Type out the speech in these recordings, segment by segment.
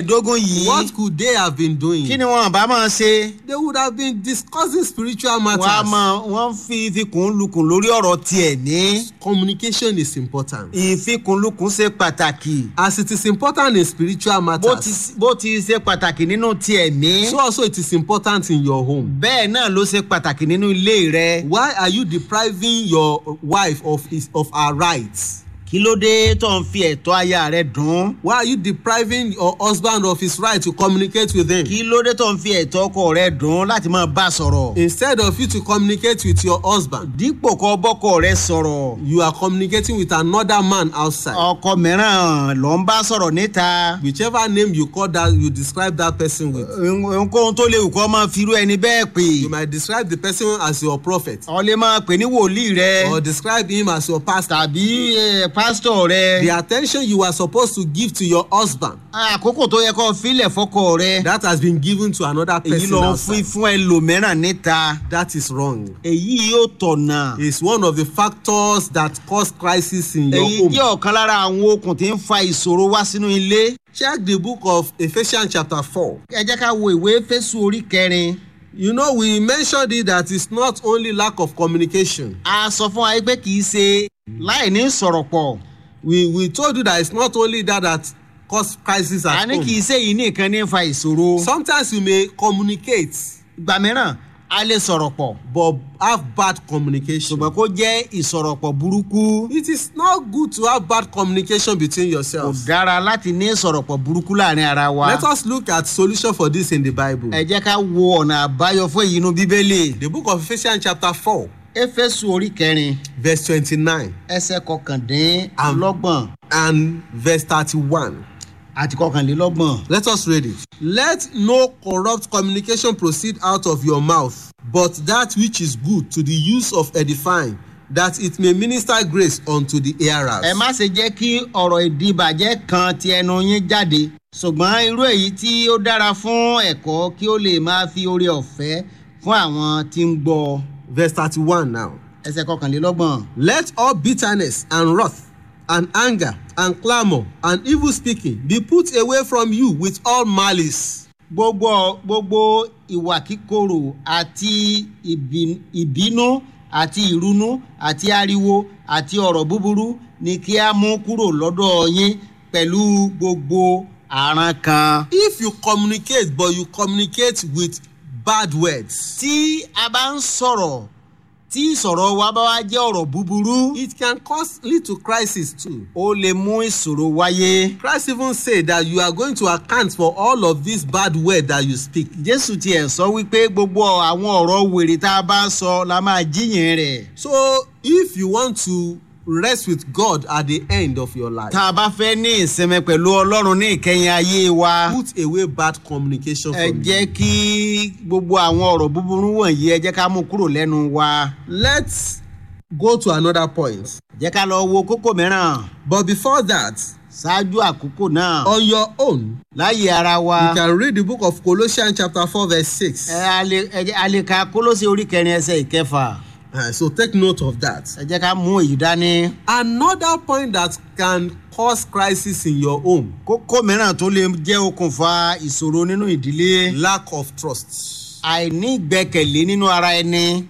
mẹ́ẹ̀ẹ́dógún yìí what could they have been doing? kí ni wọn bá máa ṣe They would have been discussing spiritual wọn a matters. máa wọn fi ìfikùnlukùn lórí ọ̀rọ̀ tiẹ̀ ní Communication is important. ìfikùnlukùn ṣe pàtàkì As it is important in spiritual bó ti matters, bó ti ṣe pàtàkì nínú tiẹ̀ mí so also it is important in your home. bẹ́ẹ̀ náà ló ṣe pàtàkì nínú ilé rẹ Why are you depriving your wife of his of her rights? kí ló dé tó ń fi ẹ̀tọ́ aya rẹ dùn Why are you depriving your husband of his right to communicate with him? kí ló dé tó ń fi ẹ̀tọ́ ọkọ rẹ dùn láti máa bá a sọ̀rọ̀ Instead of you to communicate with your husband, dípò kó bọ́kọ rẹ sọ̀rọ̀ you are communicating with another man outside. ọkọ mìíràn ló ń bá sọ̀rọ̀ níta Whichever name you call that, you describe that person with. ohunkóhun tó léwu kó máa firú ẹni bẹ́ẹ̀ pè You might describe the person as your prophet ọ lè máa pè ní wòlíì rẹ or describe him as your pastor. tàbí eh, pásítọ̀ rẹ The attention you are supposed to give to your husband, àkókò tó yẹ kó filẹ̀ fọ́kọ rẹ that has been given to another èyí person ló ń fún outside. fún ẹlòmíràn níta That is wrong. èyí yóò tọ̀nà It's one of the factors that cause crisis in your èyí home. jẹ́ ọ̀kan lára àwọn okùn tí ń fa ìṣòro wá sínú ilé Check the book of Ephesians chapter 4. ẹ jẹ́ ká wo ìwé fésù orí kẹrin You know, we mentioned it that it's not only lack of communication. a sọ fún wa pé kì í ṣe láì ní sọ̀rọ̀ pọ̀ We, we told you that it's not only that that cause crisis a at ní kì í home. ṣe yìí nìkan ní fa ìṣòro Sometimes you may communicate ìgbà mìíràn a lè sọ̀rọ̀ pọ̀ but have bad communication. ṣùgbọ́n kó jẹ́ ìsọ̀rọ̀pọ̀ burúkú It is not good to have bad communication between kò yourselves. dára láti ní ìsọ̀rọ̀pọ̀ burúkú láàrin ara wa Let us look at solution for this in the Bible. ẹ jẹ́ ká wo ọ̀nà àbáyọ fún èyí inú bíbélì The book of Ephesians chapter 4 éfésù orí kẹrin verse 29 ẹsẹ̀ kọkàndínlọ́gbọ̀n and verse 31. àti kọkànlélọ́gbọ̀n. Let us read it. Let no corrupt communication proceed out of your mouth, but that which is good to the use of edifying, that it may minister grace unto the hearers. ẹ má ṣe jẹ́ kí ọ̀rọ̀ ìdìbàjẹ́ kan ti ẹnu yín jáde ṣùgbọ́n irú èyí tí ó dára fún ẹ̀kọ́ kí ó lè máa fi oore ọ̀fẹ́ fún àwọn tí ń gbọ́ Verse 31 now. ẹsẹ̀ kọkànlélọ́gbọ̀n. Let all bitterness and wrath and anger and clamour and evil speaking be put away from you with all malice. gbogbo gbogbo ìwà kíkorò àti ìbí- ìbínú àti ìrunú àti ariwo àti ọ̀rọ̀ búburú ni kí a mú kúrò lọ́dọ̀ yín pẹ̀lú gbogbo àrán kan. If you communicate but you communicate with bad words, tí a bá ń sọ̀rọ̀ tí ìsọ̀rọ̀ wa bá wá jẹ́ ọ̀rọ̀ búburú it can cause lead to crisis too. ó lè mú ìṣòro wáyé. Christ even say that you are going to account for all of these bad words that you speak. jésù tiẹ̀ sọ wípé gbogbo àwọn ọ̀rọ̀ wèrè tá a bá ń sọ la máa jíyìn rẹ̀. So if you want to rest with God at the end of your life, tá a bá fẹ́ ní ìsinmi pẹ̀lú ọlọ́run ní ìkẹyìn ayé wa put away bad communication ẹ from jẹ́ you. kí gbogbo àwọn ọ̀rọ̀ búburú wọ̀nyí ẹ jẹ́ ká mú kúrò lẹ́nu wa. Let's go to another point. jẹ́ ká lọ wo kókó mìíràn But before that, ṣáájú àkókò náà on your own, láyé ara wa. you can read the book of Colossians chapter 4 verse 6. ẹ a lè- ẹ jẹ́- a lè ka kólósì orí kẹrin ẹsẹ̀ ìkẹfà. Uh, so take note of that. ẹ jẹ́ ká mú èyí dání. Another point that can cause crisis in your home, kókó mìíràn tó lè jẹ́ okùnfà ìṣòro nínú ìdílé lack of trust. àìní ìgbẹ́kẹ̀lé nínú ara ẹni.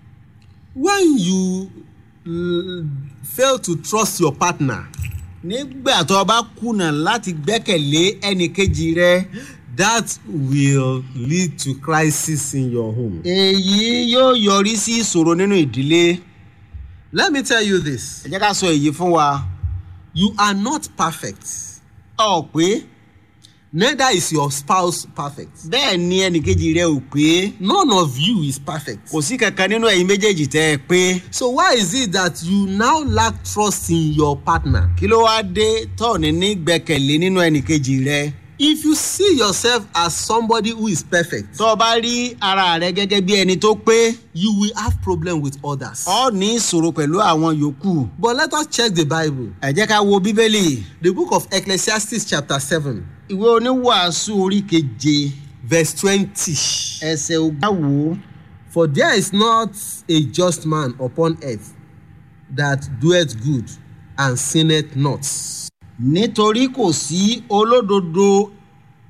When you l- fail to trust your partner, nígbà tó o bá kùnà láti gbẹ́kẹ̀lé ẹnì kejì rẹ that will lead to crisis in your home. èyí yóò yọrí sí ìṣòro nínú ìdílé. Let me tell you this ẹ jẹ́ ká sọ èyí fún wa. you are not perfect, ọ̀ pé neither is your spouse perfect. bẹ́ẹ̀ ni ẹnì kejì rẹ ò pé None of you is perfect. kò sí kankan nínú ẹ̀yin méjèèjì tẹ́ ẹ pé. So, why is it that you now lack trust in your partner? kí ló wá dé tọ́ọ̀nì ní gbẹ́kẹ̀lé nínú ẹnì kejì rẹ. If you see yourself as somebody who is perfect, tó o bá rí ara rẹ gẹ́gẹ́ bí ẹni tó pé you will have problem with others. ọ ní ìṣòro pẹ̀lú àwọn yòókù. But let us check the Bible. ẹ jẹ́ ká wo bíbélì The book of Ecclesiastes chapter 7 ìwé oníwàásù orí keje verse 20. ẹsẹ̀ ogún. For there is not a just man upon earth that doeth good and sinneth not. nítorí kò sí olódodo